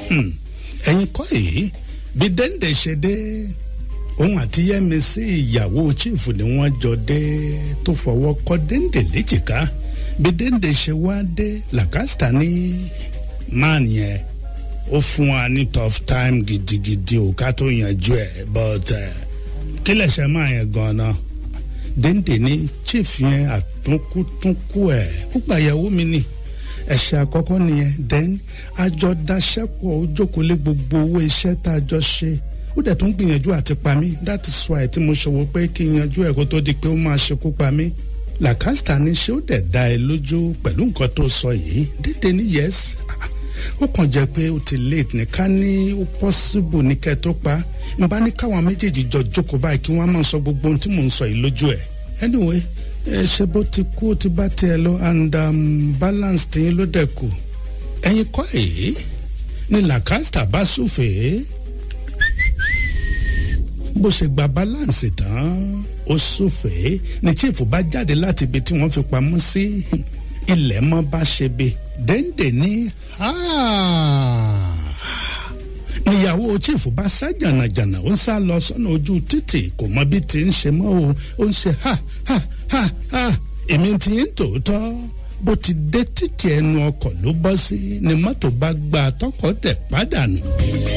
ẹ̀yin kọ́ èyí bí dẹ́ndé ṣe dé òun àti yẹ́misí ìyàwó chief ni wọ́n jọ dé tó fọwọ́ kọ́ dẹ́ndé léjìká bí dẹ́ndé ṣe wá dé làkàstà ní man yẹn ó fún wa ní tough time gidigidi ò ká tó yanjú ẹ̀ but kí lè ṣe máa yẹn gan-an dẹ́ndé ní chief yẹn àtúnkútúnkú ẹ̀ ó gbàyàwó mi ni ẹ̀ṣẹ̀ àkọ́kọ́ nìyẹn then àjọ daṣẹ́pọ̀ ó jókòó lé gbogbo owó iṣẹ́ tá a jọ ṣe ó dẹ̀ tún gbìyànjú àti pa mí that is why tí mo ṣòwò pé kí n yanjú ẹ̀ kó tó di pé ó máa ṣekú pa mí làkàstà ní ṣé ó dẹ̀ dá ẹ lójú pẹ̀lú nǹkan tó sọ yìí dédé ní yes ó kàn jẹ́ pé ó ti late ní ká ní ó possible ní kẹ́ tó pa n bá ní káwọn méjèèjì jọ jókòó báyìí kí wọ́n máa sọ gbogbo ohun tí mò ń sọ yìí lójú ẹ̀ anyway ẹ ṣe bó ti kú ó ti bá tiẹ̀ lọ and um, balance tiyín ló dẹ̀ kù ẹ̀yin kọ́ èyí ni làkàstà bá súfèé bó ṣe gba balance tán ó súfèé ni chief bá jáde láti ibi tí wọ́n fi pamọ́ sí ilẹ̀ mọ́ bá ṣe be dẹ́ndé ní níyàwó chief bá sá jànàjànà ó ń sá lọ sọ́nà ojú títì kò mọ bí ti ń ṣe mọ́ o ó ń ṣe ha ha ha ha èmi ti ń tòótọ́ bó ti dé títì ẹnu ọkọ̀ ló bọ́ sí ni mọ́tò bá gba tọkọ̀ dẹ̀ padà nù.